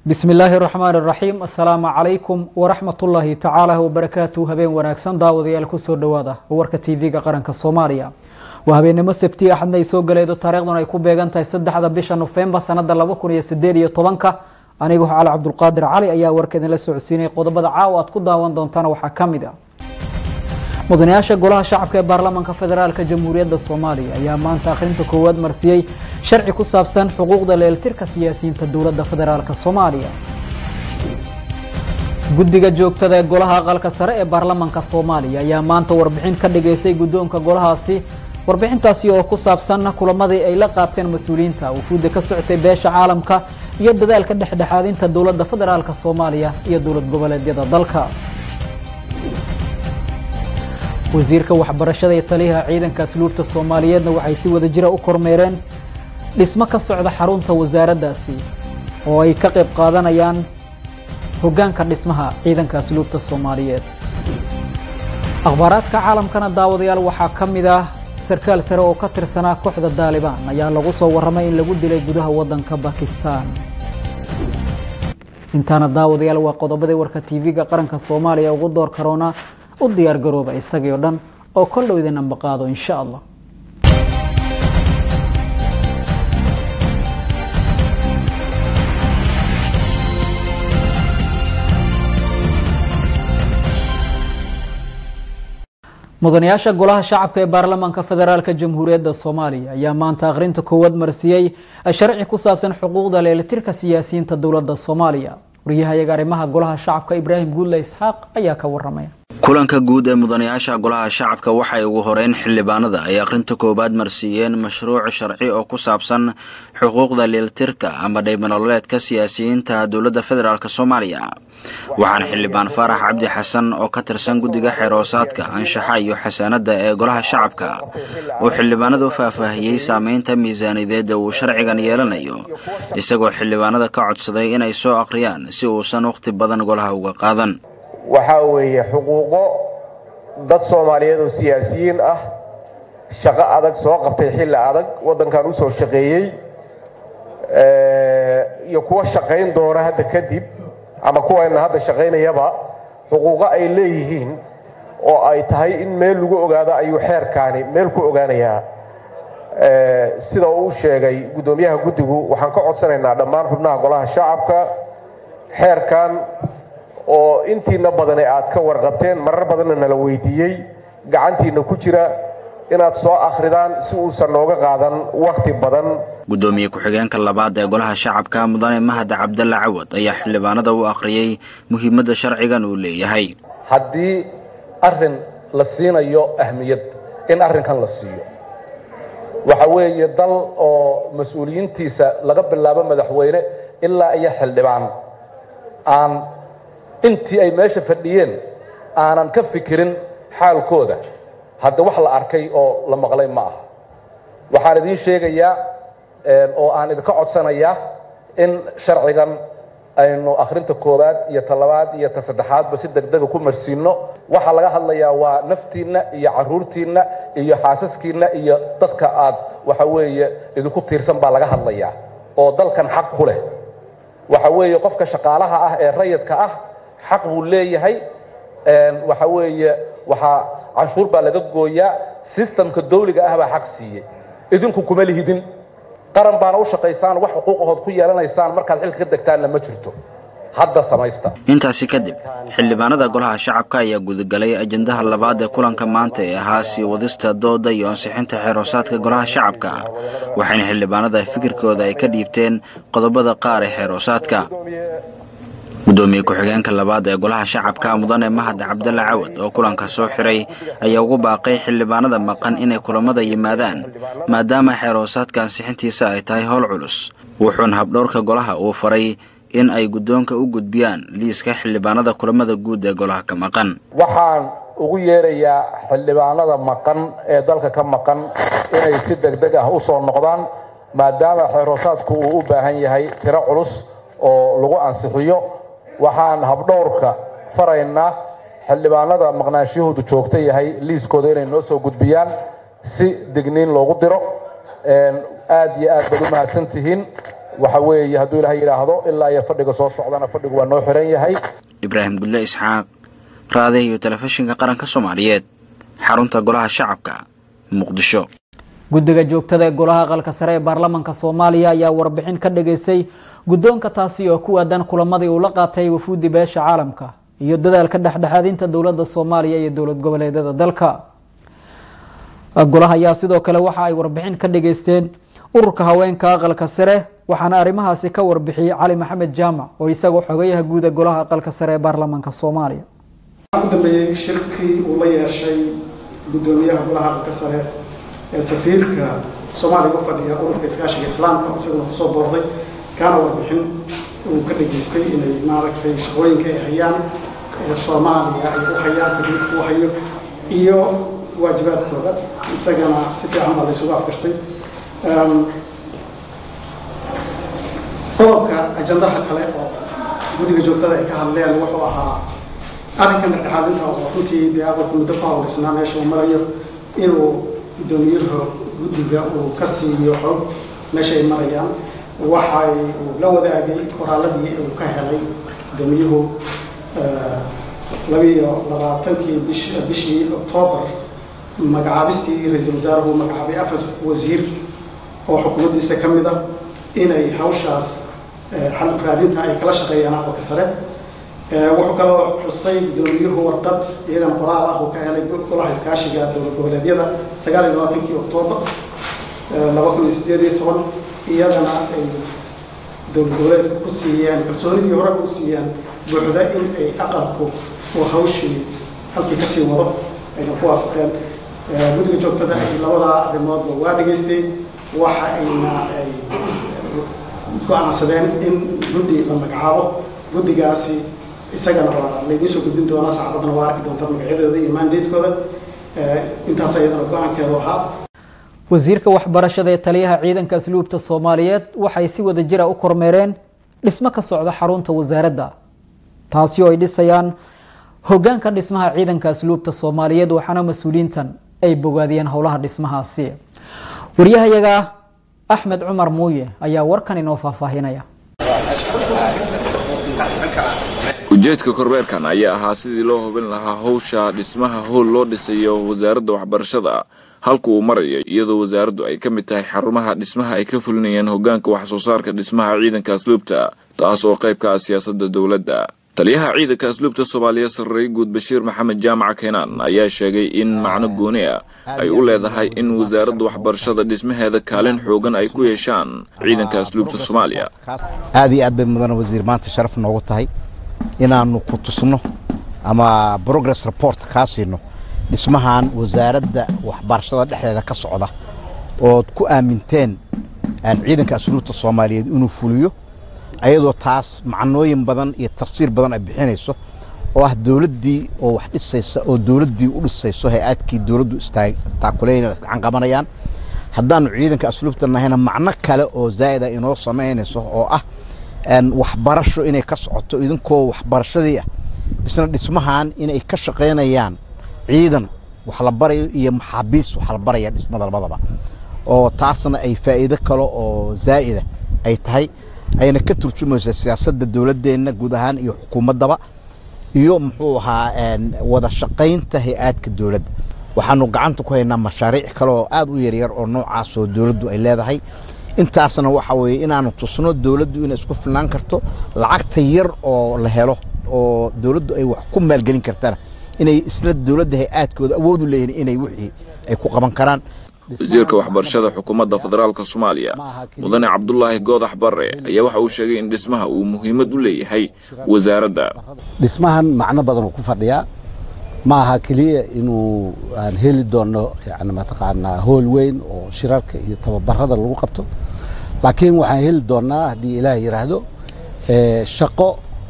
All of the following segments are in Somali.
bismi illaahi raxmaan raxiim assalaamu calaykum waraxmat ullaahi tacaala wabarakaatu habeen wanaagsan daawadayaal kusoo dhowaada warka t v-ga qaranka soomaaliya waa habeennimo sabti axadna ay soo galaydo taariikhduna ay ku beegan tahay saddexda bisha nofembar sanada laba kun iyo sideed iyo tobanka anigu cali cabdulqaadir cali ayaa warka idinla socodsiinay qodobada caawa aad ku daawan doontaan waxaa ka mid a mudanayaasha golaha shacabka ee baarlamaanka federaalk jamhuuriyadda soomaaliya ayaa maanta akhrinta koowaad marsiyey sharci ku saabsan xuquuqda leeltirka siyaasiyiinta dowladda federaalk soomaaliya guddiga joogtada ee golaha aqalka sare ee baarlamaanka soomaaliya ayaa maanta warbixin ka dhigaysay guddoonka golahaasi warbixintaasi oo ku saabsan kulamadii ay la qaateen mas-uuliyiinta wufuudda ka socotay beesha caalamka iyo dadaalka dhexdhexaadinta dowladda federaalk soomaaliya iyo dowlad goboleedyada dalka wasiirka waxbarashada iyo taliyaha ciidanka asluubta soomaaliyeedna waxay si wada jira u kormeereen dhismo ka socda xarunta wasaaraddaasi oo ay ka qayb qaadanayaan hoggaanka dhismaha ciidanka asluubta soomaaliyeed akhbaaraadka caalamkana daawadayaal waxaa ka mid ah sarkaal sare oo ka tirsanaa kooxda daalibaan ayaa lagu soo warramay in lagu dilay gudaha waddanka bakistan intaana daawadayaal waa qodobadii warka t v-ga qaranka soomaaliya ugu door karoona u diyaar garooba isagii o dhan oo kol dhow idin ambaqaado insha allah mudanayaasha golaha shacabka ee baarlamaanka federaalk jamhuuriyadda soomaaliya ayaa maanta akhrinta koowaad marsiyey sharci ku saabsan xuquuqda leelitirka siyaasiyiinta dowladda soomaaliya wariyahayaga arrimaha golaha shacabka ibraahim guudle isxaaq ayaa ka waramaya kulanka guud ee mudanayaasha golaha shacabka waxay ugu horeyn xildhibaanada ay akhrinta koowaad marsiiyeen mashruuc sharci oo ku saabsan xuquuqda liiltirka ama dhaymanololeedka siyaasiyiinta dowladda federaalk soomaaliya waxaana xildhibaan faarax cabdi xasan oo ka tirsan guddiga xeeroosaadka anshaxa iyo xasaanada ee golaha shacabka uu xildhibaanada u faahfaahiyey saameynta miisaaniyadeeda uu sharcigan yeelanayo isagoo xildhibaanada ka codsaday inay soo akhriyaan si uusan wakhti badan golaha uga qaadan waxaa weeye xuquuqo dad soomaaliyeed oo siyaasiyiin ah shaqo adag soo qabtay xilli adag waddankan usoo shaqeeyey iyo kuwa shaqayn doona hadda kadib ama kuwayna hadda shaqaynayaba xuquuqo ay leeyihiin oo ay tahay in meel lagu ogaado ayuu xeerkaani meel ku ogaanayaa sida uu sheegay guddoomiyaha guddigu waxaan ka codsanaynaa dhammaan xubnaha golaha shacabka xeerkan oo intiina badane aad ka warqabteen marar badanna nala weydiiyey gacantiina ku jira inaad soo akhridaan si uusan nooga qaadan wakhti badan guddoomiye ku-xigeenka labaad ee golaha shacabka mudane mahad cabdalla cawad ayaa xildhibaanada u akhriyey muhiimadda sharcigan uu leeyahay haddii arrin la siinayo ahmiyad in arrinkan la siiyo waxa weeye dal oo mas-uuliyiintiisa laga bilaabo madaxweyne ilaa iyo xildhibaan aan intii ay meesha fadhiyeen aanan ka fikirin xaalkooda hadda wax la arkay oo la maqlay ma aha waxaan idiin sheegayaa oo aan idinka codsanayaa in sharcigan aynu akhrinta koowaad iyo ta labaad iyo ta saddexaadba si degdega ku marsiinno waxaa laga hadlayaa waa naftiinna iyo caruurtiinna iyo xaasaskiinna iyo dadka aad waxa weeye idinku tiirsan baa laga hadlayaa oo dalkan xaq ku leh waxa weeye qofka shaqaalaha ah ee rayidka ah xaq buu leeyahay waxa weeye waxaa canshuur baa laga gooyaa sistamka dawliga ah baa xaq siiyey idinku kuma lihidin qaran baana u shaqaysaan wax xuquuqahood ku yeelanaysaan markaad xilka ka degtaanna ma jirto hadda samaysta intaasi kadib xildhibaanada golaha shacabka ayaa gudagalay ajendaha labaad ee kulanka maanta ee ahaa sii wadista dooda iyo ansixinta xeeroosaadka golaha shacabka waxayna xildhibaanada fikirkooda ay ka dhiibteen qodobada qaar ee xeeroosaadka guddoomiye ku-xigeenka labaad ee golaha shacabka mudane mahad cabdalla cawad oo kulanka soo xiray ayaa ugu baaqay xildhibaanada maqan inay kulamada yimaadaan maadaama xeeroosaadka ansixintiisa ay tahay howl culus wuxuuna habdhowrka golaha uu faray in ay guddoonka u gudbiyaan liiska xildhibaanada kulamada guud ee golaha ka maqan waxaan ugu yeerayaa xildhibaanada maqan ee dalka ka maqan inay si degdeg ah u soo noqdaan maadaama xeeroosaadku uu u baahan yahay tiro culus oo lagu ansixiyo waxaan habdhowrka faraynaa xildhibaanada maqnaanshiyahoodu joogto yahay liiskooda inay noo soo gudbiyaan si digniin loogu diro aad iyo aad baad u mahadsan tihiin waxa weeye hadduu ilaah yidhaahdo ilaa iyo fadhiga soo socdana fadhigu waa noo xiran yahay ibraahim gudle isxaaq raadiha iyo telefishinka qaranka soomaaliyeed xarunta golaha shacabka muqdisho guddiga joogtada ee golaha aqalka sare ee baarlamaanka soomaaliya ayaa warbixin ka dhageystay guddoonka taasi oo ku aadan kulamadii uu la qaatay wafuudi beesha caalamka iyo dadaalka dhexdhexaadinta dowladda soomaaliya iyo dowlad goboleedyada dalka golaha ayaa sidoo kale waxa ay warbixin ka dhageysteen ururka haweenka aqalka sare waxaana arrimahaasi ka warbixiyey cali maxamed jaamac oo isagoo xogayaha guuda golaha aqalka sare ee baarlamaanka soomaaliya ku dambeeyey shirkii uu la yeeshay guddoomiyaha golaha aqalka sare ee safiirka soomaaliya u fadhiya ururka iskaashiga islaamka isaguna kusoo boorday kaana warbixin uu ka dhageystay inay maaragtay shaqooyinka ay hayaan ee soomaaliya ay u hayaan safiirka u hayo iyo waajibaadkooda isagana si fiican baa laysugu afgartay qodobka ajandaha kale oo guddiga joogtada ay ka hadleen wuxuu ahaa arrinkan dhexdhexaadinta oo runtii dee aqalku muddo ku hawlaysnaa meesha uu marayo inuu guddoomiyaha guddiga uu ka siiyo xog meesha ay marayaan waxay uu la wadaagay qoraaladii uu ka helay gudoomiyuhu labiiyo labaatankii bish bishii octoobar magacaabistii ra-iisul wasaaruhu magacaabay afar wasiir oo xukuumaddiisa ka mid ah inay hawshaas xal raadinta ay kala shaqeeyaan aqalka sare wuxuu kaloo xusay gudoomiyuhu warqad iyagana qoraal ah uu ka helay golaha iskaashiga dowlad goboleedyada sagaal iyo labaatankii octoobar laba kun iyo sideed iyo toban iyadana ay dowlad goboleedku ku siiyeen kalsoonidii hore u siiyeen buuxda in ay aqalku uu hawshii halkii kasii wado ayna ku waafaqeen guddiga joogtada ay labadaa arrimoodba waa dhegaystay waxa ayna ay go-aansadeen in guddi la magacaabo guddigaasi isagana waa laydiin soo gudbin doonaa saxaafadana waa arki doonta magacyadooda iyo maandeedkooda intaas iyadana go-aankeedu ahaa wasiirka waxbarashada ee taliyaha ciidanka asluubta soomaaliyeed waxay si wada jira u kormeereen dhismo ka socda xarunta wasaaradda taasi oo ay dhisayaan hoggaanka dhismaha ciidanka asluubta soomaaliyeed waxaana mas-uuliyiintan ay bogaadiyeen howlaha dhismahaasi waryahayaga axmed cumar muuye ayaa warkan inoo faahfaahinaya ujeedka kormeerkan ayaa ahaa sidii loo hubin lahaa howsha dhismaha howl loo dhisayo wasaaradda waxbarashada halka uu marayo iyadoo wasaaraddu ay ka mid tahay xarumaha dhismaha ay ka fulinayaan hoggaanka wax soo saarka dhismaha ciidanka asluubta taas oo qayb ka ah siyaasadda dowladda taliyaha ciidanka asluubta soomaaliya sarreeye guud bashiir maxamed jaamac keenaan ayaa sheegay in macno gooni ah ay u leedahay in wasaaradda waxbarashada dhismaheeda kaalin xoogan ay ku yeeshaan ciidanka asluubta soomaaliya aad iyo aad bay mudana wasiir maanta sharaf noogu tahay inaanu ku tusno ama progress report kaa siino dhismahan wasaaradda waxbarashada dhexdeeda ka socda ood ku aaminteen ciidanka asluubta soomaaliyeed inuu fuliyo ayadoo taas macnooyin badan iyo tafsiir badan ay bixinayso oo ah dowladdii oo wax dhisaysa oo dowladdii u dhisayso hay-aadkii dowladdu istaakuleyn gacan qabanayaan haddaanu ciidanka asluubta nahayna macno kale oo zaa'ida inoo samaynayso oo ah waxbarasho inay ka socoto idinkoo waxbarashadii ah isna dhismahan inay ka shaqaynayaan ciidan wax la barayo iyo maxaabiis wax la baraya dhismada labadaba oo taasna ay faa'iido kale oo zaa'ida ay tahay ayna ka turjumaysa siyaasadda dowladdeenna guud ahaan iyo xukuumaddaba iyo muxuu ahaa wada shaqaynta hay-aadka dowladda waxaanu gacanta ku haynaa mashaariic kale oo aad u yaryar oo noocaas oo dowladdu ay leedahay intaasna waxa weeye inaanu tusno dowladdu inay isku filnaan karto lacagta yar oo la helo oo dowladdu ay wax ku maalgelin kartana inay isla dowladda hay-aadkooda awoodu leeyihin inay wixii ay ku qaban karaan wasiirka waxbarashada xukuumadda federaalk soomaaliya mudane cabdulaahi goodax barre ayaa waxa uu sheegay in dhismaha uu muhiimad u leeyahay wasaaradda dhismahan macno badan uu ku fadhiyaa ma aha keliya inuu aan heli doono yani mataqaanaa hool weyn oo shirarka iyo tababarada lagu qabto laakiin waxaan heli doonaa haddii ilaah yidhaahdo shaqo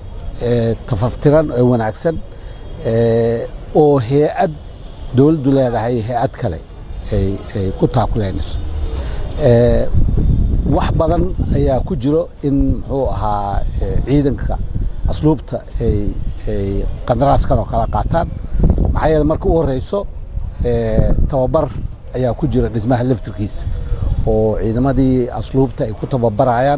tafaftiran oo wanaagsan oo hay-ad dowladdu leedahay hay-ad kale ay ku taakuleynayso wax badan ayaa ku jiro in muxuu ahaa ciidanka asluubta ay qandaraaskan oo kala qaataan maxaa yeele marka u horeyso tababar ayaa ku jira dhismaha laftirkiisa oo ciidamadii asluubta ay ku tababarayaan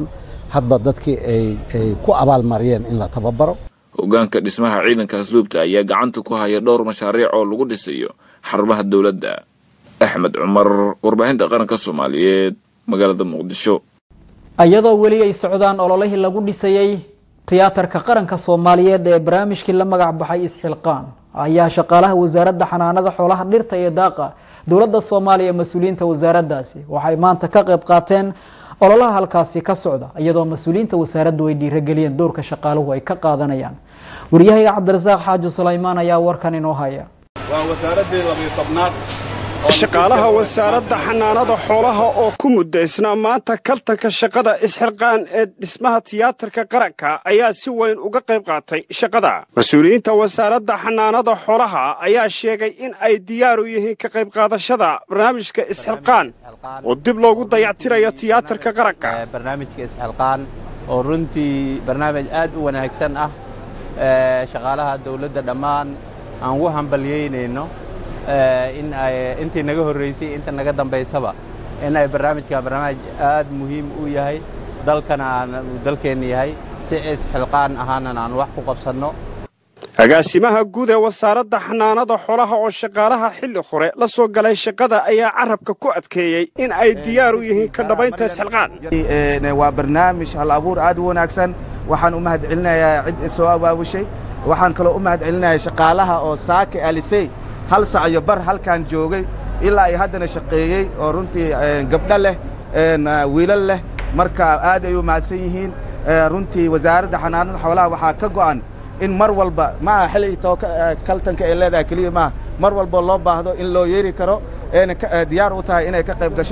hadba dadkii ay ay ku abaalmariyeen in la tababaro hogaanka dhismaha ciidanka asluubta ayaa gacanta ku haya dhowr mashaariic oo lagu dhisayo xarumaha dowladda axmed cumar warbaahinta qaranka soomaaliyeed magaalada muqdisho iyadoo weli ay socdaan ololihii lagu dhisayey tiyaatarka qaranka soomaaliyeed ee barnaamijkii la magac baxay isxilqaan ayaa shaqaalaha wasaaradda xanaanada xoolaha dhirta iyo daaqa dowladda soomaaliya mas-uuliyiinta wasaaraddaasi waxay maanta ka qayb qaateen ololaha halkaasi ka socda iyadoo mas-uuliyiinta wasaaraddu ay dhiirageliyeen doorka shaqaaluhu ay ka qaadanayaan waryahaga cabdirasaaq xaaji sulaymaan ayaa warkan inoo haya waa wasaaradii labiyo tobnaad shaqaalaha wasaaradda xanaanada xoolaha oo ku muddaysnaa maanta kaltanka shaqada isxilqaan ee dhismaha tiyaatarka qaranka ayaa si weyn uga qayb qaatay shaqada mas-uuliyiinta wasaaradda xanaanada xoolaha ayaa sheegay in ay diyaar u yihiin ka qayb qaadashada barnaamijka isxilqaan oo dib loogu dayactirayo tiyaatarka qaranka barnaamijka isxilqaan oo runtii barnaamij aad u wanaagsan ah shaqaalaha dawladda dhammaan aan ugu hambalyeynayno in ay intii naga horreysay inta naga dambaysaba in ay barnaamijka barnaamij aad muhiim u yahay dalkana aan uu dalkeenna yahay si isxilqaan ahaanan aan wax ku qabsanno agaasimaha guud ee wasaaradda xanaanada xoolaha oo shaqaalaha xilli hore la soo galay shaqada ayaa carabka ku adkeeyey in ay diyaar u yihiin ka dhabaynta isxilqaan waa barnaamij hal abuur aad u wanaagsan waxaan u mahad celinayaa cid soo abaabushay waxaan kaloo u mahad celinayaa shaqaalaha oo saake alisey hal sac iyo bar halkaan joogay ilaa ay haddana shaqeeyey oo runtii gabdho leh wiilal leh marka aad ay u mahadsan yihiin runtii wasaaradda xanaanada xoolaha waxaa ka go'an in mar walba maaha xilli too kaltanka ay leedahay keliya maaha mar walba loo baahdo in loo yeeri karo eena diyaar u tahay inay ka qayb gasho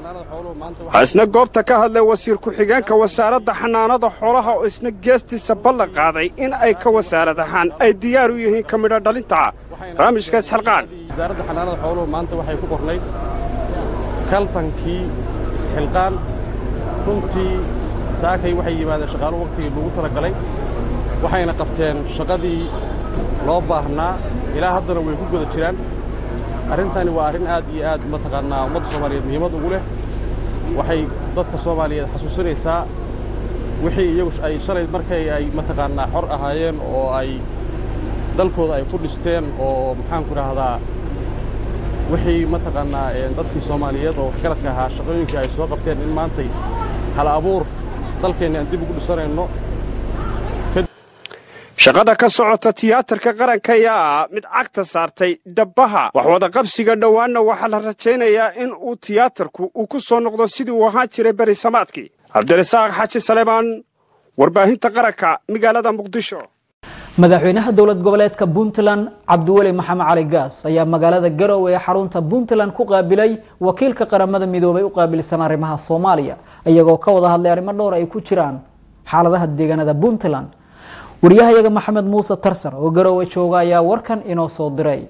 isna goobta ka hadlay wasiir ku-xigeenka wasaaradda xanaanada xoolaha oo isna geestiisa ballan qaaday in ay ka wasaarad ahaan ay diyaar u yihiin ka midho dhalinta barnaamijka isxilqaan wasaaradda xanaanada xooluhu maanta waxay ku qornayd kaltankii isxilqaan runtii saakay waxay yimaadeen shaqaaluhu waqtigii loogu talagalay waxayna qabteen shaqadii loo baahnaa ilaa haddana way ku guda jiraan arrintani waa arrin aad iyo aad mataqaannaa ummadda soomaaliyeed muhiimad ugu leh waxay dadka soomaaliyeed xasuusinaysaa wixii iyagu ay shalay markay ay mataqaannaa xor ahaayeen oo ay dalkooda ay ku dhisteen oo maxaanku idhaahdaa wixii mataqaannaa dadkii soomaaliyeed oo waxgaradka ahaa shaqooyinkii ay soo qabteen in maantay hal abuur dalkeenna aan dib ugu dhisanayno shaqada ka socota tiyaatarka qaranka ayaa ah mid cagta saartay dabbaha wax wadaqabsiga dhowaanna waxaa la rajaynayaa in uu tiyaatarku uu ku soo noqdo sidii uu ahaan jiray berisamaadkii cabdirasaaq xaaji saleebaan warbaahinta qaranka magaalada muqdisho madaxweynaha dowlad goboleedka puntland cabdiweli maxamed cali gaas ayaa magaalada garowe ee xarunta puntland ku qaabilay wakiilka qaramada midoobay u qaabilsan arrimaha soomaaliya iyagoo ka wada hadlay arrimo dhowr ay ku jiraan xaaladaha deegaanada puntland waryahayaga maxamed muuse tarsan oo garowe jooga ayaa warkan inoo soo diray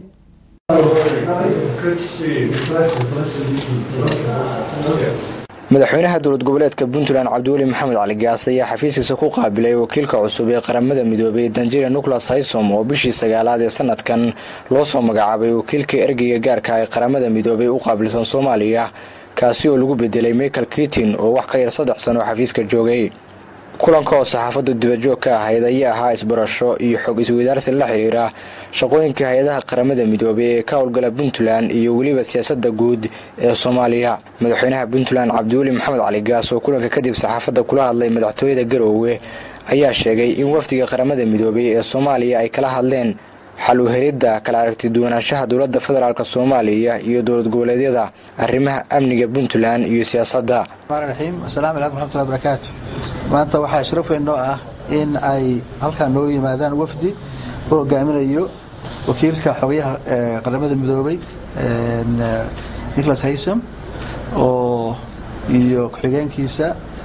madaxweynaha dowlad goboleedka puntland cabdiweli maxamed cali gaas ayaa xafiiskiisa ku qaabilay wakiilka cusub ee qaramada midoobay danjira nicholas haysom oo bishii sagaalaad ee sanadkan loo soo magacaabay wakiilka ergeyga gaarka ee qaramada midoobay u qaabilsan soomaaliya kaasi oo lagu bedelay michael kitin oo wax ka yar saddex sano xafiiska joogay kulanka oo saxaafaddu dibajoog ka ahayd ayaa ahaa isbarasho iyo xog isweydaarsi la xidhiira shaqooyinka hay-adaha qaramada midoobay ee ka howlgala puntland iyo weliba siyaasadda guud ee soomaaliya madaxweynaha puntland cabdiweli maxamed cali gaas oo kulanka kadib saxaafadda kula hadlay madaxtooyada garoowe ayaa sheegay in wafdiga qaramada midoobay ee soomaaliya ay kala hadleen xal u helidda kala aragti duwanaanshaha dowladda federaalk soomaaliya iyo dowlad goboleedyada arrimaha amniga puntland iyo siyaasadda raxiim asalaamu calaykum raxmatullahi barakaatu maanta waxaa sharaf weyn noo ah in ay halkaan noogu yimaadaan wafdi u hogaaminayo wakiilka xogayaha qaramada midoobay nicholas haysom oo iyo ku-xigeenkiisa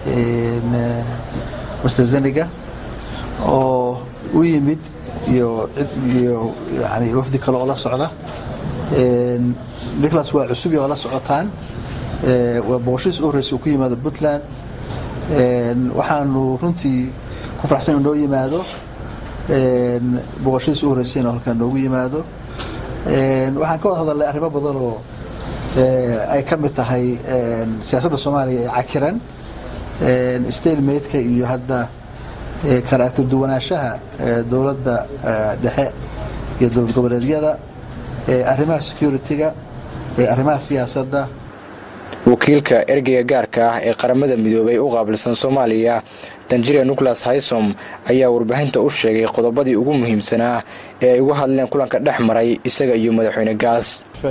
master zeniga oo u yimid iyo cid iyo yani wafdi kale oo la socda nicholas waa cusub oo la socotaan waa boqoshiis u horreysay uu ku yimaado puntland waxaanu runtii ku faraxsan noo yimaado boqoshiis u horreysayna halkaan noogu yimaado waxaan ka wada hadalnay arrimo badan oo ay ka mid tahay siyaasadda soomaaliya ee cakiran stalemate-ka iyo hadda kala aragtiduwanaanshaha dowladda dhexe iyo dowlad goboleedyada arrimaha security-ga arrimaha siyaasadda wakiilka ergeyga gaarka ah ee qaramada midoobay u qaabilsan soomaaliya danjire nicholas haysom ayaa warbaahinta u sheegay qodobadii ugu muhiimsanaa ee ay uga hadleen kulanka dhex maray isaga iyo madaxweyne gaas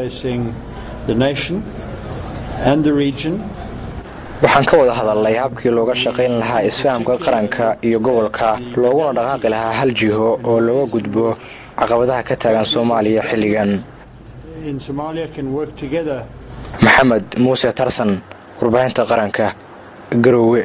waxaan ka wada hadalnay habkii looga shaqayn lahaa isfahamka qaranka iyo gobolka looguna dhaqaaqi lahaa hal jiho oo looga gudbo caqabadaha ka taagan soomaaliya xilligan maxamed muuse tarsan warbaahinta qaranka garoowe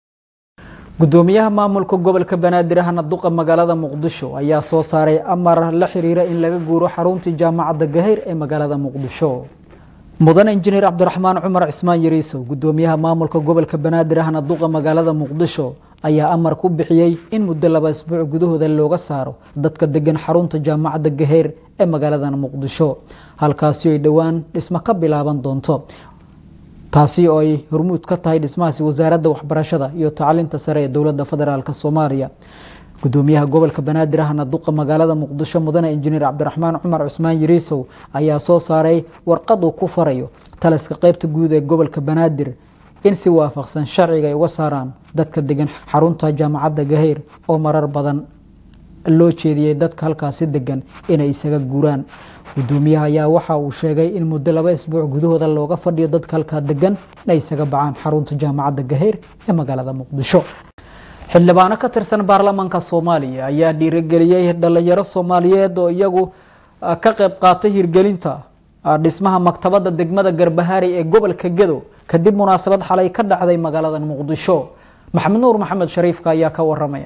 gudoomiyaha maamulka gobolka banaadir ahna duqa magaalada muqdisho ayaa soo saaray amar la xiriira in laga guuro xaruntii jaamacadda gahayr ee magaalada muqdisho mudan injineer cabdiraxmaan cumar cismaan yariisow gudoomiyaha maamulka gobolka banaadir ahna duqa magaalada muqdisho ayaa amar ku bixiyey in muddo laba isbuuc gudahooda looga saaro dadka degan xarunta jaamacadda gaheyr ee magaalada muqdisho halkaasi ay dhowaan dhismo ka bilaaban doonto taasi oo ay hormuud ka tahay dhismahaasi wasaaradda waxbarashada iyo tacliinta sare ee dowladda federaalk soomaaliya gudoomiyaha gobolka banaadir ahna duqa magaalada muqdisho mudane injineer cabdiraxmaan cumar cusmaan yariisow ayaa soo saaray warqad uu ku farayo taliska qeybta guud ee gobolka banaadir in si waafaqsan sharciga ay uga saaraan dadka degan xarunta jaamacadda gaheyr oo marar badan loo jeediyey dadka halkaasi degan inay isaga guuraan gudoomiyaha ayaa waxa uu sheegay in muddo laba isbuuc gudahooda looga fadhiyo dadka halkaa degan inay isaga bacaan xarunta jaamacadda gaheyr ee magaalada muqdisho xildhibaano ka tirsan baarlamaanka soomaaliya ayaa dhiirigeliyey dhalinyaro soomaaliyeed oo iyagu ka qayb qaatay hirgelinta dhismaha maktabadda degmada garbahaari ee gobolka gedo kadib munaasabad xalay ka dhacday magaalada muqdisho maxamed nuur maxamed shariifka ayaa ka waramaya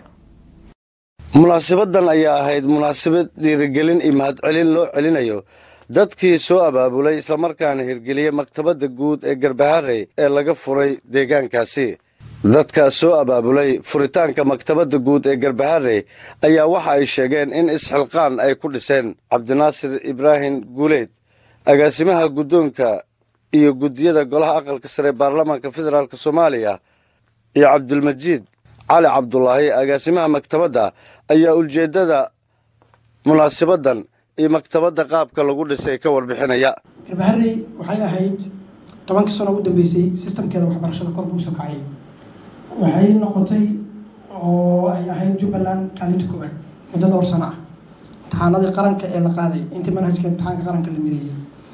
munaasabadan ayaa ahayd munaasabad dhiirigelin iyo mahadcelin loo celinayo dadkii soo abaabulay islamarkaana hirgeliyey maktabadda guud ee garbaharey ee laga furay deegaankaasi dadka soo abaabulay furitaanka maktabadda guud ee garbaharey ayaa waxa ay sheegeen in isxilqaan ay ku dhiseen cabdinaasir ibraahim guuleed agaasimaha guddoonka iyo guddiyada golaha aqalka sare ee baarlamaanka federaalk soomaaliya iyo cabdulmajiid cali cabdulaahi agaasimaha maktabadda ayaa ujeeddada munaasabaddan iyo maktabadda qaabka lagu dhisay ka warbixinaya garbaharey waxay ahayd tobankii sano u dambeysay sistamkeeda waxbarashada kor buu soo kacay waxay noqotay oo ay ahayd jubbaland kaalinta koowaad muddo dhowr sano ah imtixaanadii qaranka ee la qaaday intii manhajka imtixaanka qaranka la mideeyey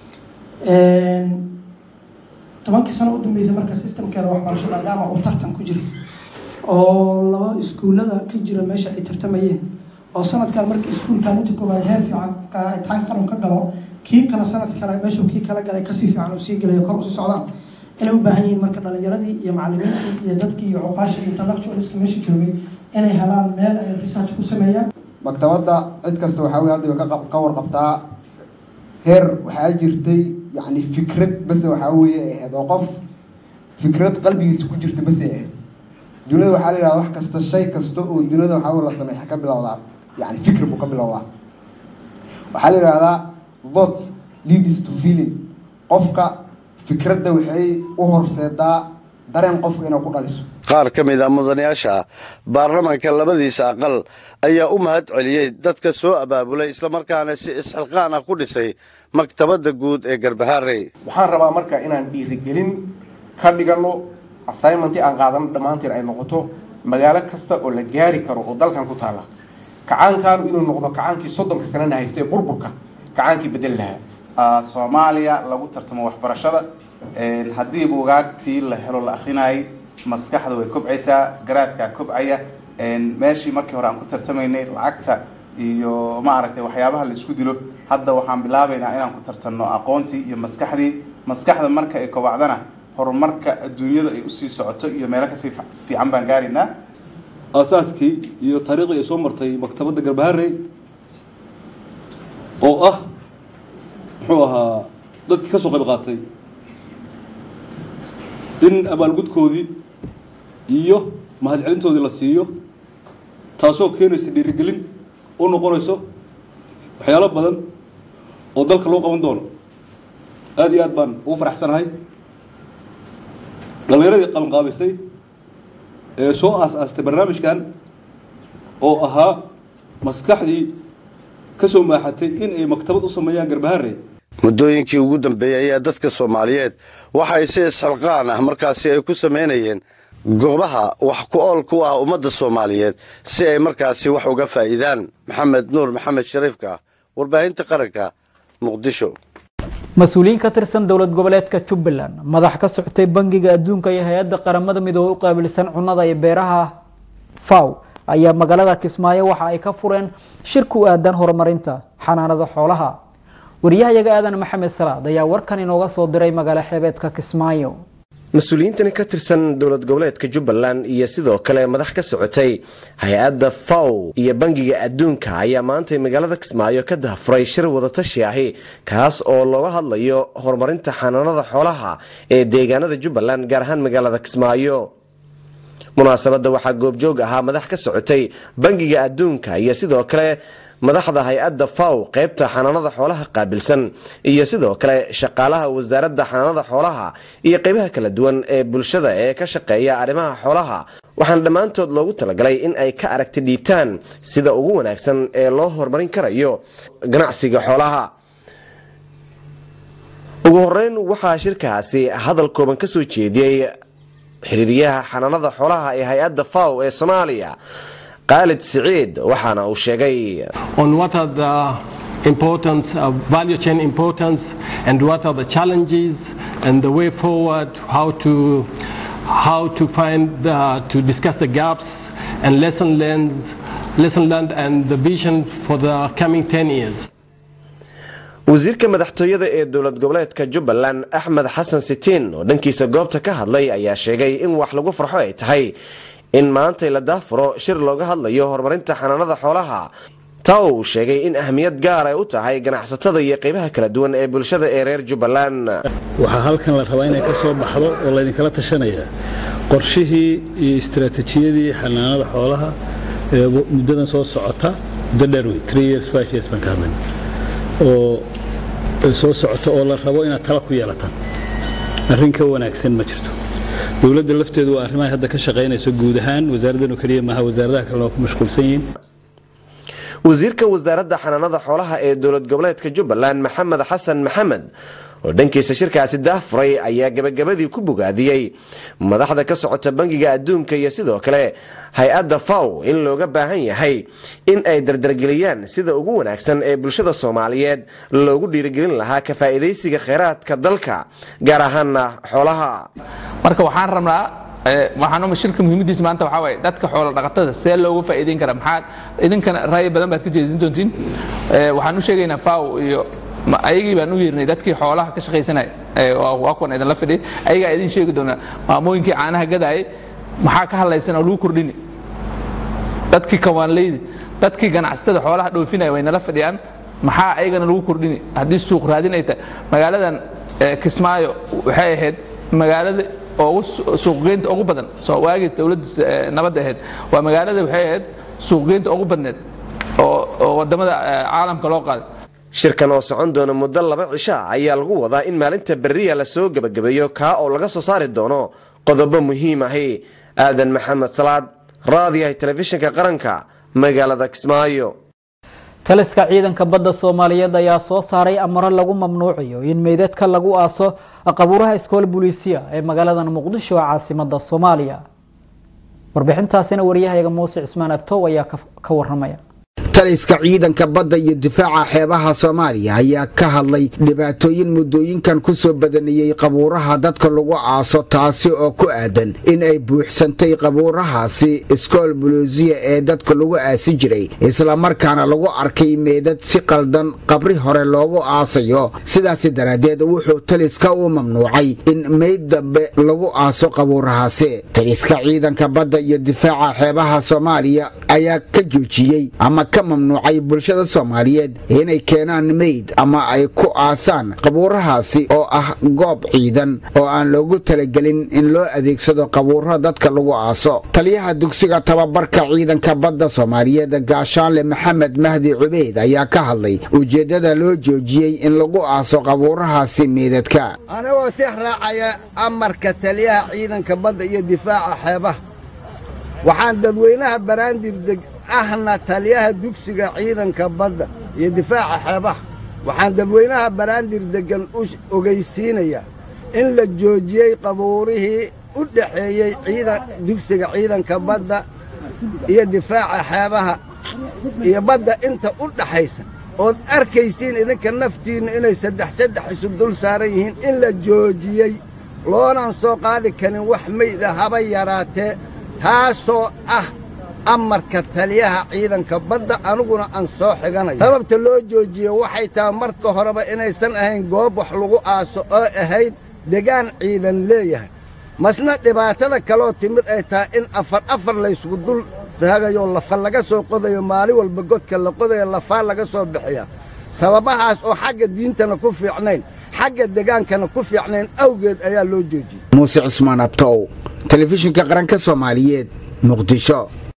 tobankii sano u dambeysay marka sistamkeeda waxbarasho maadaama uu tartan ku jiray oo laba iskuullada ka jira meesha ay tartamayeen oo sanadkan marka iskuul kaalinta koowaad heer fiican imtixaanka qaran ka galo kii kale sanad kale meeshuu kii kala galay kasii fiican uu sii gelayo kor usii socdaan inay u baahan yihiin marka dhalinyaradii iyo macalimiintii iyo dadkii iyo cuqaashii intellectualiska meesha joogay inay helaan meel ay research ku sameeyaan maktabadda cid kasta waxaa weye hadda ka ka warqabtaa heer waxaa jirtay yacni fikrad base waxaa weeye ay ahayd oo qof fikrad qalbigiisa ku jirta base ay ahayd duniyada waxaa la yidhahda wax kasta shay kasta oo duniyada waxaa weye la sameeya ka bilowdaa yani fikri buu ka bilowdaa waxaa la yidhahdaa vote leads to feeling qofka fikradda waxay u horseedaa dareen qofka inay ku dhaliso qaar ka mid a mudanayaasha baarlamaanka labadiisa aqal ayaa u mahad celiyey dadka soo abaabulay islamarkaana si isxilqaan ah ku dhisay maktabadda guud ee garbaharey waxaan rabaa marka inaan dhiirigelin ka dhiganno assignmentii aan qaadano dhammaanteen ay noqoto magaalo kasta oo la gaari karo oo dalkan ku taalla kacaankaanu inuu noqdo kacaankii soddonka sanana haystay burburka kacaankii bedel lahaa soomaaliya lagu tartamo waxbarashada haddii buugaagtii la helo la akrinayay maskaxda way kobcaysaa garaadkaa kobcaya meeshii markii hore aan ku tartamaynay lacagta iyo maaragtay waxyaabaha la isku dilo hadda waxaan bilaabaynaa inaan ku tartanno aqoontii iyo maskaxdii maskaxda marka ay kobacdana horumarka adduunyada ay usii socoto iyo meelo kasii fiican baan gaaraynaa aasaaskii iyo taariikhdii ay soo martay maktabadda garbaharey oo ah muxuu ahaa dadkii ka soo qayb qaatay in abaalgudkoodii iyo mahadcelintoodii la siiyo taasoo keenaysa dhiirigelin u noqonayso waxyaalo badan oo dalka loo qaban doono aada iyo aad baan ugu faraxsanahay dhallinyaradii qabanqaabaysay ee soo aas-aastay barnaamijkan oo ahaa maskaxdii ka soo maaxatay in ay maktabad u sameeyaan garbaharey muddooyinkii ugu dambeeyey ayaa dadka soomaaliyeed waxa ay si isxilqaan ah markaasi ay ku samaynayeen goobaha wax ku ool ku ah ummadda soomaaliyeed si ay markaasi wax uga faa'iidaan maxamed nuur maxamed shariifka warbaahinta qaranka muqdisho mas-uuliyiin ka tirsan dowlad goboleedka jubbaland madax ka socotay bangiga adduunka iyo hay-adda qaramada midoobey u qaabilsan cunnada iyo beeraha faw ayaa magaalada kismaayo waxa ay ka fureen shir ku aadan horumarinta xanaanada xoolaha wariyahayaga aadan maxamed salaad ayaa warkan inooga soo diray magaalo xeebeedka kismaayo mas-uuliyiintani ka tirsan dowlad goboleedka jubbaland iyo sidoo kale madax ka socotay hay-adda faw iyo bangiga adduunka ayaa maantay magaalada kismaayo ka dahafuray shir wadatashi ahi kaas oo looga hadlayo horumarinta xanaanada xoolaha ee deegaanada jubbaland gaar ahaan magaalada kismaayo munaasabadda waxaa goobjoog ahaa madax ka socotay bangiga adduunka iyo sidoo kale madaxda hay-adda faw qaybta xanaanada xoolaha qaabilsan iyo sidoo kale shaqaalaha wasaaradda xanaanada xoolaha iyo qaybaha kala duwan ee bulshada ee ka shaqeeya arrimaha xoolaha waxaana dhammaantood loogu talagalay in ay ka aragti dhiibtaan sida ugu wanaagsan ee loo horumarin karayo ganacsiga xoolaha ugu horeyn waxaa shirkaasi hadal kooban ka soo jeediyey xiriiryaha xanaanada xoolaha ee hay-adda faw ee soomaaliya khaalid siciid waxaana uu sheegay on what are the importance of value chain importance and what are the challenges and the way forward how to how to find uh, to discuss the gaps and lesson learned lesson learned and the vision for the coming 10 years wasiirka madaxtooyada ee dowlad goboleedka jubbaland axmed xasan sitiin oo dhankiisa goobta ka hadlay ayaa sheegay in wax lagu farxo ay tahay in maantay la daafuro shir looga hadlayo horumarinta xanaanada xoolaha taa uu sheegay in ahmiyad gaar ay u tahay ganacsatada iyo qaybaha kala duwan ee bulshada ee reer jubbaland waxaa halkan la rabaa inay ka soo baxdo oo laydinkala tashanaya qorshihii iyo istaraatiijiyadii xanaanada xoolaha ee muddadan soo socota muddo dheer wey three years five years baan ka hadlayna oo soo socota oo la rabo inaad tala ku yeelataan arrin ka wanaagsan ma jirto dowladda lafteedu waa arrimaha hadda ka shaqaynayso guud ahaan wasaaraddan oo keliya maaha wasaaradaha kalena waa ku mashquulsan yihiin wasiirka wasaaradda xanaanada xoolaha ee dowlad goboleedka jubbaland maxamed xasan maxamed oo dhankiisa shirkaasi daafuray ayaa gabagabadii ku bogaadiyey madaxda ka socota bangiga adduunka iyo sidoo kale hay-adda faw in looga baahan yahay in ay dardargeliyaan sida ugu wanaagsan ee bulshada soomaaliyeed loogu dhiirigelin lahaa ka faa'iidaysiga kheyraadka dalka gaar ahaana xoolaha marka waxaan rabnaa waxaan shirka muhiimadiisa maanta waxaa waaye dadka xoolo dhaqatada see loogu faa'iideyn kara maxaa idinkana ra'yi badan baad ka jeedin doontiin waxaan u sheegaynaa faw iyo ayagii baan u yeernay dadkii xoolaha ka shaqaysanay waa kuwan idinla fidhay ayagaa idin sheegi doona maamooyinkii caanaha gadaayay maxaa ka hadlaysan oo lagu kordhini dadkii kawaanleydi dadkii ganacsatada xoolaha dhoofinaya way nala fadhiyaan maxaa ayagana lagu kordhini haddii suuq raadin ay tahay magaaladan kismaayo waxay ahayd magaalada ugu suuqgeynta ugu badan soo waagii dowladda nabadda ahayd waa magaalada waxay ahayd suuqgeynta ugu badneed oo wadamada caalamka loo qaaday shirkan oo socon doona muddo laba cisha ayaa lagu wadaa in maalinta beriya lasoo gebagabeeyo kaa oo laga soo saari doono qodobo muhiim ahi aadan maxamed salaad raadiyahay telefishinka qaranka magaalada kismaayo taliska ciidanka badda soomaaliyeed ayaa soo saaray amaro lagu mamnuucayo in meydadka lagu aaso qabuuraha iskool buliisiya ee magaaladan muqdisho ee caasimada soomaaliya warbixintaasina wariyahayaga muuse cismaan abtow ayaa ka waramaya taliska ciidanka badda iyo difaaca xeebaha soomaaliya ayaa ka hadlay dhibaatooyin muddooyinkan ku soo badanayey qabuuraha dadka lagu aaso taasi oo ku aadan in ay buuxsantay qabuurahaasi iskool buluusiya ee dadka lagu aasi jiray islamarkaana lagu arkay meedad si qaldan qabri hore loogu aasayo sidaasi daraaddeed wuxuu taliska u mamnuucay in meyd dambe lagu aaso qabuurahaasi taliska ciidanka badda iyo difaaca xeebaha soomaaliya ayaa ka joojiyey ama ka mamnuucay bulshada soomaaliyeed inay keenaan meyd ama ay ku aasaan qabuurahaasi oo ah goob ciidan oo aan loogu talagelin in loo adeegsado qabuuro dadka lagu aaso taliyaha dugsiga tababarka ciidanka badda soomaaliyeed gaashaanle maxamed mahdi cubeyd ayaa ka hadlay ujeeddada loo joojiyey in lagu aaso qabuurahaasi meydadka anagoo tix raacaya amarka taliyaha ciidanka badda iyo difaaca xeebaha waxaan dadweynaha baraandir deg ahna taliyaha dugsiga ciidanka badda iyo difaaca xeebaha waxaan dadweynaha baraandir deggan u ogaysiinayaa in la joojiyey qabuurihii u dhexeeyey ciidan dugsiga ciidanka badda iyo difaaca xeebaha iyo badda inta u dhaxaysa ood arkaysiin idinka naftiinna inay saddex saddex isu dul saaran yihiin in la joojiyey loonaan soo qaadi karin wax mayda haba yaraatee taasoo ah amarka taliyaha ciidanka badda aniguna aan soo xiganayo sababta loo joojiye waxay tahay marka horeba inaysan ahayn goob wax lagu aaso oo ahayd degaan ciidan leeyahay masna dhibaatada kaloo timid ay tahay in afar afar laysgu dul taagayo lafa laga soo qodayo maalin walba godka la qodayo lafaa laga soo bixiya sababahaas oo xagga diintana ku fiicnayn xagga degaankana ku fiicnayn awgeed ayaa loo joojiyey muuse cusmaan abtow telefishinka qaranka soomaaliyeed muqdisho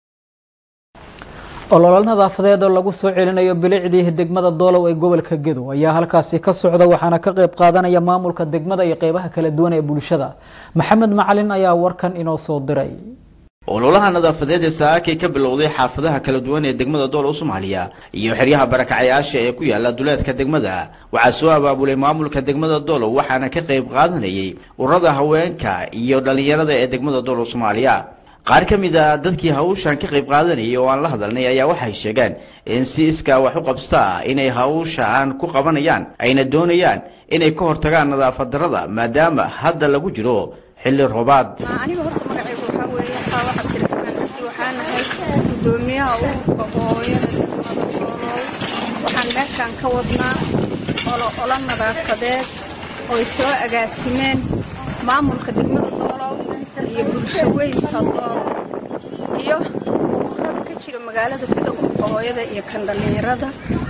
ololal nadaafadeed oo lagu soo celinayo bilicdii degmada doolow ee gobolka gedo ayaa halkaasi ka socda waxaana ka qayb qaadanaya maamulka degmada iyo qeybaha kala duwan ee bulshada maxamed macalin ayaa warkan inoo soo diray ololaha nadaafadeed ee saakay ka bilowday xaafadaha kala duwan ee degmada doolow soomaaliya iyo xeryaha barakacayaasha ee ku yaala duleedka degmada waxaa soo abaabulay maamulka degmada doolow waxaana ka qayb qaadanayay ururada haweenka iyo dhalinyarada ee degmada doolow soomaaliya qaar ka mid a dadkii hawshan ka qayb qaadanayay oo aan la hadalnay ayaa waxay sheegeen in si iskaa wax u qabstaa inay hawshan ku qabanayaan ayna doonayaan inay ka hortagaan nadaafad darrada maadaama hadda lagu jiro xilli roobaad aniga horta magacaygu waxaa weeye xaawa cabdiraxmaan cabdi waxaan ahay gudoomiyaha ururka hooyada degmada doolow waxaan meeshaan ka wadnaa olo olo nadaafadeed oo ay soo agaasimeen maamulka degmada doolow iyo bulsho weynta doolow iyo ururada ka jira magaalada sida ururka hooyada iyo kan dhallinyarada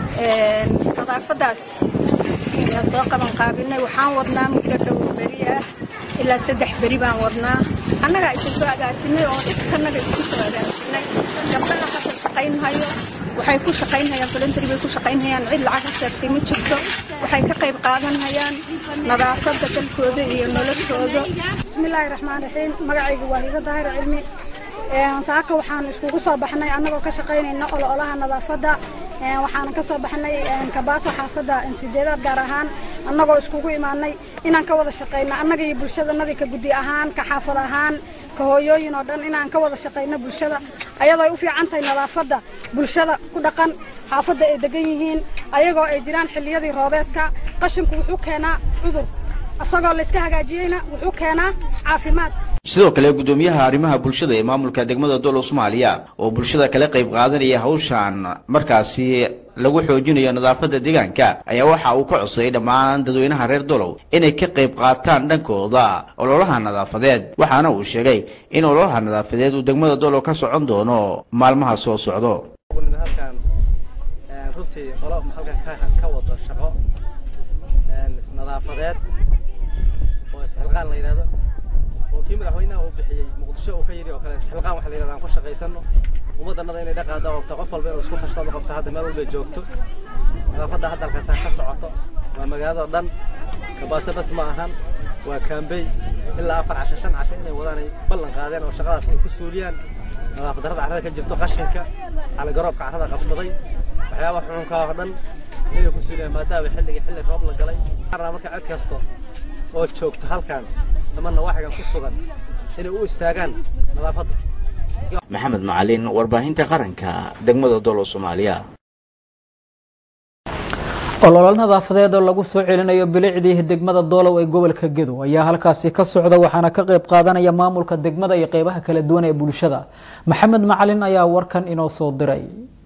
nadaafadaas ayaan soo qaban qaabinay waxaan wadnaa muddo dhowr beri ah ilaa saddex beri baan wadnaa annagaa isa soo agaasinay oo dhibkanaga isku soo agaasinay gabdhaha hadda shaqaynhayo waxay ku shaqaynhayaan voluntary bay ku shaqaynhayaan cid lacag ka saartay ma jirto waxay ka qayb qaadanhayaan nadaafadda dalkooda iyo noloshooda bismillaahi raxmaan raxiim magacaygu waa hiiro daahir cilmi saaka waxaan iskugu soo baxnay annagoo ka shaqaynayna ololaha nadaafadda waxaan ka soo baxnay kabaaso xaafadda sideedaad gaar ahaan annagoo iskugu imaanay inaan ka wada shaqayno annaga iyo bulshadanadii ka guddi ahaan ka xaafad ahaan ka hooyooyin oo dhan inaan ka wada shaqayno bulshada ayadoo ay u fiican tahay nadaafadda bulshada ku dhaqan xaafadda ay degan yihiin ayagoo ay jiraan xilliyadii roobeedka qashinku wuxuu keenaa cudur isagoo la iska hagaajiyeyna wuxuu keenaa caafimaad sidoo kale gudoomiyaha arrimaha bulshada ee maamulka degmada doolow soomaaliya oo bulshada kala qayb qaadanaya hawshan markaasi lagu xoojinayo nadaafadda deegaanka ayaa waxa uu ka codsaday dhammaan dadweynaha reer doolow inay ka qayb qaataan dhankooda ololaha nadaafadeed waxaana uu sheegay in ololaha nadaafadeed uu degmada doolow ka socon doono maalmaha soo socdo halkan runtii qolo halkan ka wado shaqo nadaafadeed oo isxilqaan la yidhahdo oo kii madaxweynaha uu bixiyey muqdisho uu ka yidhi oo kale isxilqaan waxa la yidhahda aan ku shaqaysano ummaddanada inay dhaqaada qabto qof walba inuu isku tashado qabto hadda meel walbay joogto nadaafadda hadda halkaas ka socoto waa magaalada dhan kabaaso bas ma ahan waa kaambey ilaa afar casho shan casho inay wadaan ay ballan qaadeen oo shaqadaas ay ku suuliyaan nadaafad darrada carrada ka jirto qashinka caligaroobka carrada qabsaday waxyaabaha xununka oo dhan inay ku suuliyaan maadaama xilligii xilli roob la galay waxaan marka cid kasto oo joogto halkan ama nawaaxigan ku sugan inay u istaagaan nadaafadda maxamed macalin warbaahinta qaranka degmada doolow soomaaliya ololal nadaafadeed oo lagu soo celinayo bilicdii degmada doolow ee gobolka gedo ayaa halkaasi ka socda waxaana ka qayb qaadanaya maamulka degmada iyo qeybaha kala duwan ee bulshada maxamed macalin ayaa warkan inoo soo diray